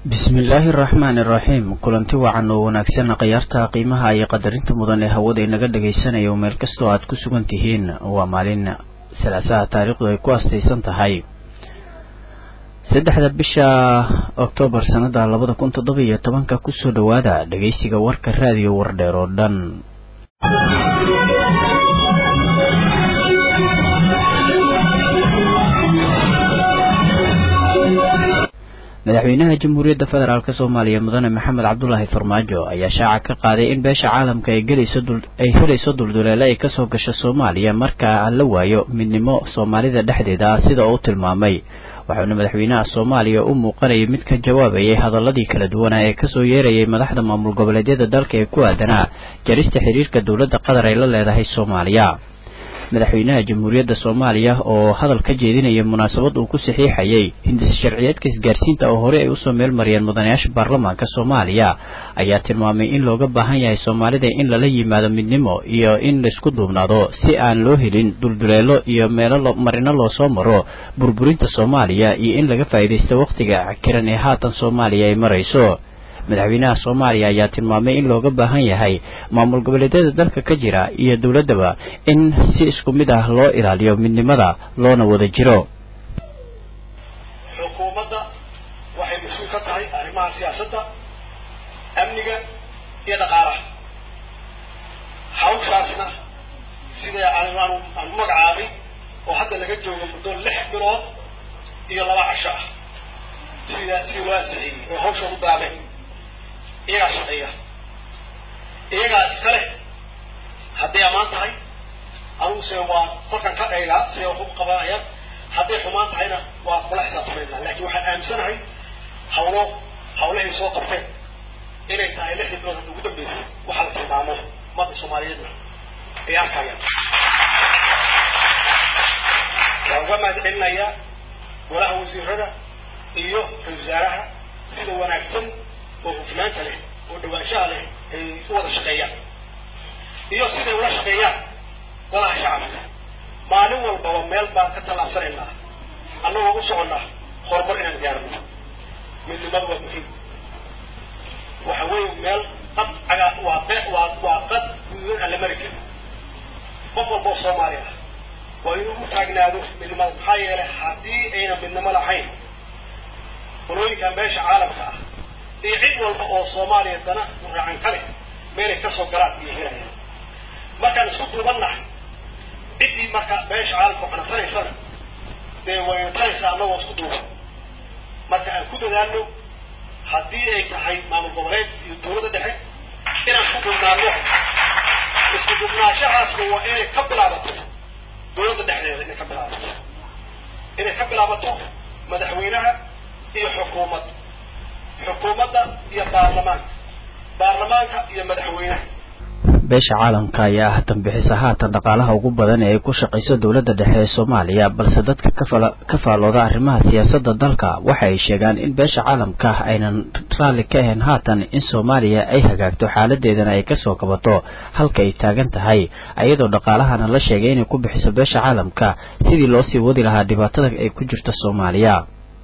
bismillaahi araxmaani iraxiim kulanti wacan oo wanaagsan khiyaarta qiimaha iyo qadarinta mudan ee hawada inaga dhagaysanayo meel kastoo aad ku sugan tihiin waa maalin salaasaha taariikhdu ay ku astaysan tahay saddexda bisha oktoobar sanada labada kun toddoba iyo tobanka kusoo dhowaada dhageysiga warka raadiyo wardheer oo dhan madaxweynaha jamhuuriyadda federaalk soomaaliya mudane maxamed cabdulaahi farmaajo ayaa shaaca ka qaaday in beesha caalamka ay ay helayso dulduleele ay kasoo gasho soomaaliya marka la waayo midnimo soomaalida dhexdeeda ah sida uu tilmaamay waxauna madaxweynaha soomaaliya u muuqanayay mid ka jawaabayay hadaladii kala duwanaa ee kasoo yeerayay madaxda maamul goboleedyada dalka ee ku aadanaa jarista xiriirka dowladda qatar ay la leedahay soomaaliya madaxweynaha jamhuuriyadda soomaaliya oo hadal ka jeedinaya munaasabad uu ku saxiixayay hindis sharciyeedka isgaarsiinta oo horey ay usoo meel mariyeen mudanayaasha baarlamaanka soomaaliya ayaa tilmaamay in looga baahan yahay soomaalida in lala yimaado midnimo iyo in laisku duubnaado si aan loo helin dulduleelo iyo meelo marino loosoo maro burburinta soomaaliya iyo in laga faa'iidaysto wakhtiga kiran ee haatan soomaaliya ay marayso madaxweynaha soomaaliya ayaa tilmaamay in looga baahan yahay maamul goboleedyada dalka ka jira iyo dowladdaba in si isku mid ah loo ilaaliyo midnimada loona wada jiro xukuumadda waxay mas-uul ka tahay arrimaha siyaasadda amniga iyo dhaqaalaha hawshaasna sida aan aan magacaabay oo hadda laga joogo muddo lix bilood iyo laba casho ah sida sidii loo ansixiyey oo hawsha u daabeen iyagaa shaqeeya iyagaa iskale hadday ammaan tahay aniguse waa kolkan ka dhaygaa siday wax u qabanayaan hadday xumaan tahayna waa kula xisaabtamaynaa laakiin waxaan aaminsanahay hawlo hawlahay soo qabteen inay tahay lixdii bilood hadda ugu dambeysay waxa la tilmaamo ummadda soomaaliyeedna ay arkayaan waan uga mahad celinayaa golaha wasiirada iyo ra-isul wasaaraha sida wanaagsan oo hufnaanta leh oo dhawaanshaha leh ay u wada shaqeeyaan iyo siday ula shaqeeyaan golaha shacabka maalin walbaba meel baan ka tallaabsanaynaa annagoo u soconnaa horumar inaan gaarno midnimadu waa muhiim waxa weeye meel qad cagaa waa be waa waa qad gududan aan la mari karin qof walba oo soomaali ah waa inuu u taagnaado midnimada maxaa yeelay haddii ayna midnimo lahayn qolooyinka meesha caalamka ah iyo cid walba oo soomaaliya dana raacan ka leh meelay kasoo galaan iyo helayaan markaan isku duubannahay ciddii marka meesha caalamka waxnatanaysana dee wayna tanaysaa annagoo isku duuban marka aan ku dadaalno haddii ay tahay maamul goboleed iyo dawladda dhexe inaan isku duubnaano isku duubnaashahaasna waa inay ka bilaabato dawladda dhexdeeda inay ka bilaabato inay ka bilaabato madaxweynaha iyo xukuumad xukuumadda iyo baarlamaanka baarlamaanka iyo madaxweynaha beesha caalamka ayaa ah tanbixisa haatan dhaqaalaha ugu badan ee ay ku shaqayso dowladda dhexe ee soomaaliya balse dadka kafala ka faalooda arrimaha siyaasadda dalka waxa ay sheegaan in beesha caalamka aynan raalli ka ahayn haatan in soomaaliya ay hagaagto xaaladeedana ay kasoo kabato halka ay taagan tahay iyadoo dhaqaalahana la sheegay inay ku bixiso beesha caalamka sidii loo sii wadi lahaa dhibaatada ay ku jirto soomaaliya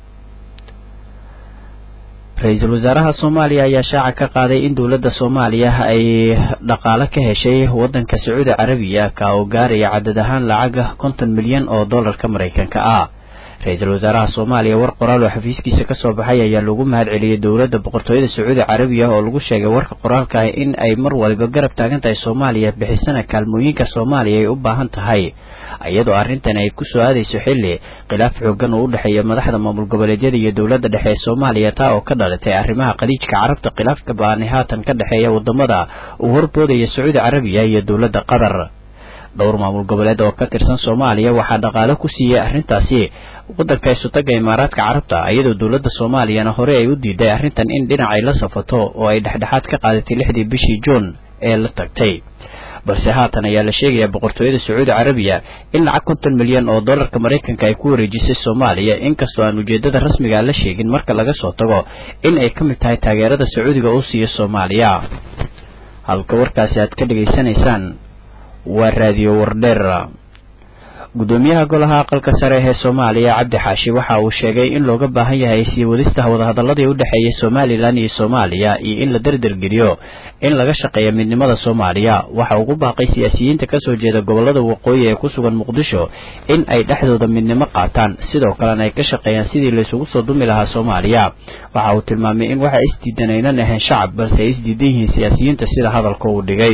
ra-iisul wasaaraha soomaaliya ayaa shaaca ka qaaday in dowladda soomaaliya ay dhaqaale ka heshay waddanka sacuudi carabiya ka oo gaaraya cadad ahaan lacaga konton milyan oo dollarka maraykanka ah ra-iisul wasaaraha soomaaliya war qoraal oo xafiiskiisa kasoo baxay ayaa lagu mahad celiyey dowladda boqortooyada sacuudi carabiya oo lagu sheegay warka qoraalka ah in ay mar waliba garab taagan tahay soomaaliya bixisana kaalmooyinka soomaaliya ay u baahan tahay iyadoo arrintan ay kusoo aadayso xilli khilaaf xoogan oo u dhexeeya madaxda maamul goboleedyada iyo dowladda dhexe ee soomaaliya taa oo ka dhalatay arrimaha khaliijka carabta khilaafka ba-ani haatan ka dhexeeya wadamada uu horboodaya sacuudi carabiya iyo dowladda qatar dhowr maamul goboleed oo ka tirsan soomaaliya waxaa dhaqaale ku siiyey arrintaasi waddanka isutaga imaaraadka carabta iyadoo dowladda soomaaliyana hore ay u diiday arrintan in dhinac ay la safato oo ay dhexdhexaad ka qaadatay lixdii bishii juun ee la tagtay balse haatan ayaa la sheegayaa boqortooyada sacuudi carabiya in lacag konton milyan oo dollarka maraykanka ay ku wareejisay soomaaliya inkastoo aan ujeedada rasmiga la sheegin marka laga soo tago in ay ka mid tahay taageerada sacuudiga uu siiyo soomaaliya halka warkaasi aad ka dhegaysanaysaan waa raadiyo wardheer gudoomiyaha golaha aqalka sare ee soomaaliya cabdi xaashi waxa uu sheegay in looga baahan yahay sii wadista wadahadaladii u dhexeeyay somalilan iyo soomaaliya iyo in la derdergeliyo in laga shaqeeyo midnimada soomaaliya waxa ugu baaqay siyaasiyiinta kasoo jeeda gobolada waqooyi ee ku sugan muqdisho in ay dhexdooda midnimo qaataan sidoo kalena ay ka shaqeeyaan sidii laysugu soo dumi lahaa soomaaliya waxa uu tilmaamay in waxa isdiidan aynan ahayn shacab balse ay isdiidan yihiin siyaasiyiinta sida hadalka uu dhigay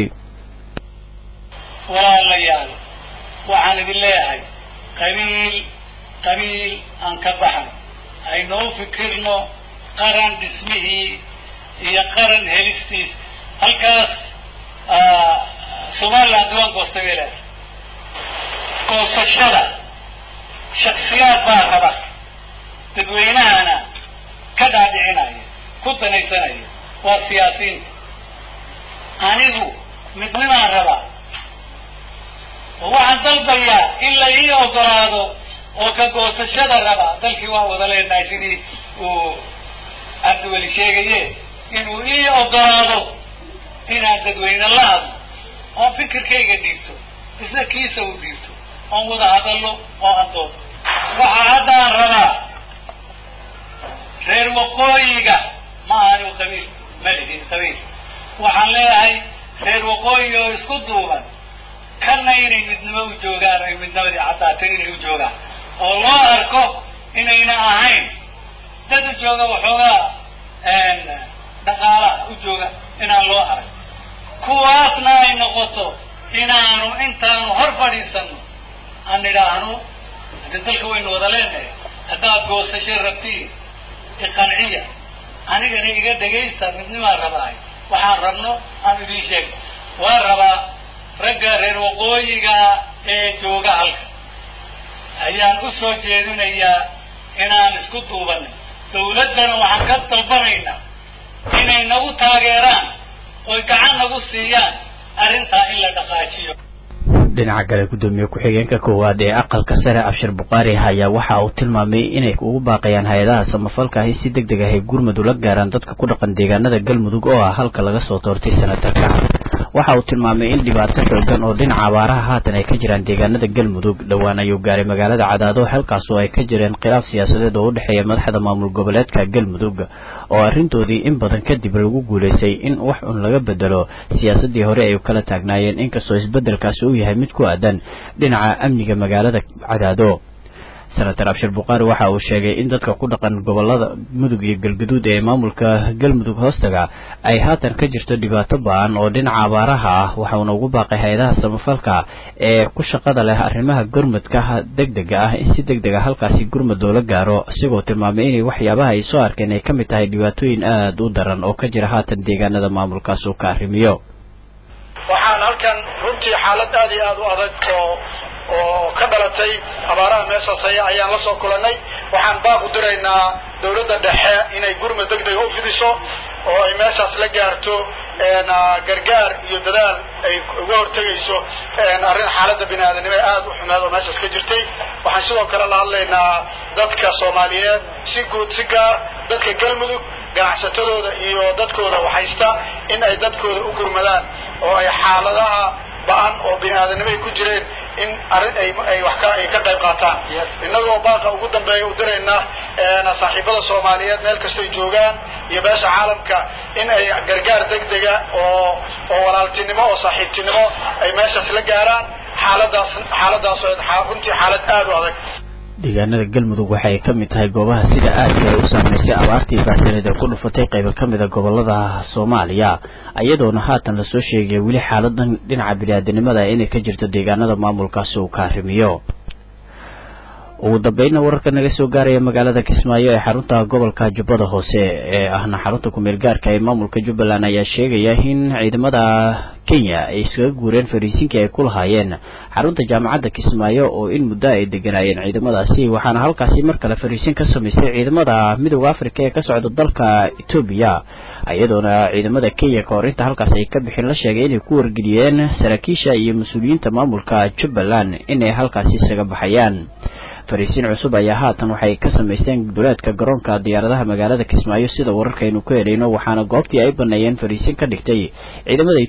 walaalayaal waxaan idin leeyahay qabiil qabiil aan ka baxno aynoo fikirno qaran dhismihii iyo qaran helistiis halkaas somaliland waan goostay bay leedahay goosashada shaksiyaad baa raba dadweynahana ka dhaadhicinaya ku danaysanaya waa siyaasiyiinta anigu midnimaan rabaa waxaan dalbayaa in la ii ogolaado oo ka goosashada raba dalkii waan wada leenahay sidii uu cabdiweli sheegaye inuu ii ogolaado inaan dadweyne la hadlo oon fikirkayga dhiibto isna kiisa u dhiibto oon wada hadallo oo adoodo waxaa haddaan rabaa reer waqooyiga ma ahani qabiil ma lihin qabiil waxaan leeyahay reer waqooyi oo isku duuban kana inay midnimo u joogaan ay midnimadii caddaatay inay u joogaan oo loo arko inayna ahayn dad u jooga waxoogaa dhaqaalaha u jooga inaan loo arag kuwaasna ay noqoto inaanu intaanu hor fadhiisano aan nidhaahno hadii dalka waynu wada leenahay haddaad goosasho rabtiin iqanciya anigana iga dhegaysta midnimaan rabaahay waxaan rabno aan idiin sheeg waan rabaa ragga reer waqooyiga ee jooga halka ayaan u soo jeedinayaa inaan isku duubanay dawladdana waxaan ka dalbanaynaa inay nagu taageeraan oy gacan nagu siiyaan arrintaa in la dhaqaajiyo dhinaca kale gudoomiye ku-xigeenka koowaad ee aqalka sare abshir bukaari ayaa waxa uu tilmaamay inay ugu baaqayaan hay-adaha samafalka ahi si deg deg ahay gurmud ula gaaraan dadka ku dhaqan deegaanada galmudug oo ah halka laga soo doortay senatarka waxa uu tilmaamay in dhibaato xoogan oo dhinaca abaaraha haatan ay ka jiraan deegaanada galmudug dhowaan ayuu gaaray magaalada cadaado halkaasoo ay ka jireen khilaaf siyaasadeed oo u dhexeeya madaxda maamul goboleedka galmudug oo arrintoodii in badan kadib lagu guulaystay in wax un laga bedelo siyaasadii hore ay kala taagnaayeen inkastoo isbedelkaasi uu yahay mid ku aadan dhinaca amniga magaalada cadaado senator abshir bukaari waxa uu sheegay in dadka ku dhaqan gobolada mudug iyo galgaduud ee maamulka galmudug hoostaga ay haatan ka jirto dhibaato ba-an oo dhinaca abaaraha ah waxauna ugu baaqay hay-adaha samafalka ee ku shaqada leh arrimaha gurmadka deg dega ah in si deg deg a halkaasi gurmad loola gaaro isigoo tilmaamay inay waxyaabaha ay soo arkeen ay ka mid tahay dhibaatooyin aada u daran oo ka jira haatan deegaanada maamulkaas uu ka arrimiyo waxaan halkan runtii xaalad aada iyo aada u adag oo oo ka dhalatay abaaraha meeshaas haya ayaan la soo kulannay waxaan baaq u diraynaa dawladda dhexe inay gurmad deg dega u fidiso oo ay meeshaas la gaarto gargaar iyo dadaal ay uga hortegayso arrin xaaladda bini aadanimo ee aada u xumeed oo meeshaas ka jirtay waxaan sidoo kale la hadlaynaa dadka soomaaliyeed si guud si gaar dadka galmudug ganacsatadooda iyo dadkooda waxhaysta in ay dadkooda u gurmadaan oo ay xaaladaha ba-an oo bini aadanimo ay ku jireen in arrin ay ay wax ka ay ka qayb qaataan innagoo baaqa ugu dambeeya u dirayna saaxiibada soomaaliyeed meel kastay joogaan iyo beesha caalamka in ay gargaar deg dega oo oo walaaltinimo oo saaxiibtinimo ay meeshaas la gaaraan xaaladaas xaaladaas runtii xaalad aada u adag deegaanada galmudug waxa ay ka mid tahay goobaha sida aadka ay u saameysay abaartii baahsaneed ee ku dhufatay qaybo ka mid a gobolada soomaaliya iyadoona haatan lasoo sheegaya weli xaaladan dhinaca bini-aadanimada inay ka jirto deegaanada maamulkaasi uu ka arrimiyo ugu dambeynna wararka naga soo gaaraya magaalada kismaayo ee xarunta gobolka jubbada hoose ee ahna xarunta kumeel gaarka ee maamulka jubbaland ayaa sheegaya in ciidamada kenya ay iskaga guureen fariisinkii ay ku lahaayeen xarunta jaamacadda kismaayo oo in muddo ay deganaayeen ciidamadaasi waxaana halkaasi mar kale fariisin ka samaystay ciidamada midooda africa ee ka socda dalka etoobiya iyadoona ciidamada kenya ka hor inta halkaas ay ka bixin la sheegay inay ku wargeliyeen saraakiisha iyo mas-uuliyiinta maamulka jubbaland inay halkaasi isaga baxayaan fariisiin cusub ayaa haatan waxay ka samaysteen duleedka garoonka diyaaradaha magaalada kismaayo sida wararkaynu ku helayno waxaana goobtii ay baneeyeen fariisiin ka dhigtay ciidamada etoobiya oo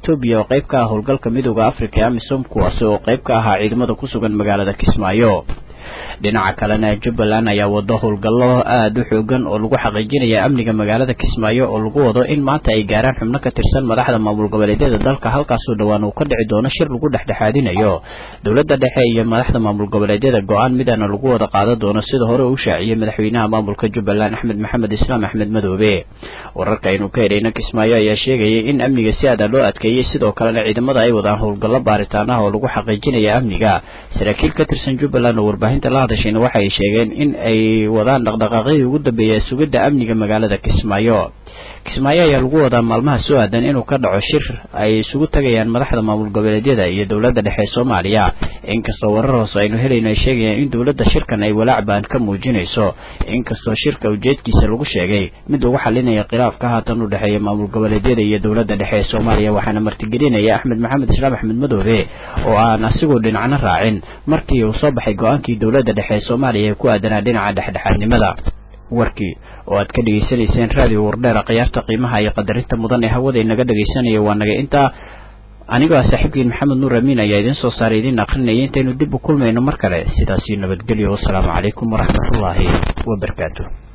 qayb ka ah howlgalka midooda africa ee amisom kuwaasi oo qayb ka ahaa ciidamada ku sugan magaalada kismaayo dhinaca kalena jubbaland ayaa wado howlgallo aada u xoogan oo lagu xaqiijinaya amniga magaalada kismaayo oo lagu wado in maanta ay gaaraan xubno ka tirsan madaxda maamul goboleedyada dalka halkaasoo dhowaan uu ka dhici doono shir lagu dhexdhexaadinayo dowladda dhexe iyo madaxda maamul goboleedyada go-aan midana lagu wada qaadan doono sida hore uu shaaciyey madaxweynaha maamulka jubbaland axmed maxamed islaam axmed madoobe wararka aynu ka helayna kismaayo ayaa sheegayay in amniga si aada loo adkeeyey sidoo kalena ciidamada ay wadaan howlgallo baaritaan ah oo lagu xaqiijinaya amniga saraakiil ka tirsan jubbaland oo warbaahin la hadashayna waxa ay sheegeen in ay wadaan dhaqdhaqaaqyadii ugu dambeeya sugidda amniga magaalada kismaayo kismaayo ayaa lagu wadaa maalmaha soo aadan inuu ka dhaco shir ay isugu tagayaan madaxda maamul goboleedyada iyo dowladda dhexe ee soomaaliya inkastoo warar hoose aynu helayno ay sheegayaan in dowladda shirkan ay walaac baan ka muujinayso inkastoo shirka ujeedkiisa lagu sheegay mid lagu xalinaya khilaafka haatan u dhexeeya maamul goboleedyada iyo dowladda dhexe ee soomaaliya waxaana martigelinaya axmed maxamed islaam axmed madoobe oo aan asigoo dhinacna raacin markii uu soo baxay go-aankii dowladda dhexe ee soomaaliya ee ku aadanaa dhinaca dhexdhexaadnimada warkii oo aad ka dhegaysanayseen raadiyo wardheera khiyaarta qiimaha iyo qadarinta mudan ee hawada inaga dhegaysanaya waa naga intaa anigoo ah saaxiibkiin maxamed nuur amiin ayaa idiin soo saaray idiin akrinaya intaynu dib u kulmayno mar kale sidaasii nabadgelyo wasalaamu calaykum waraxmatullaahi wabarakaatu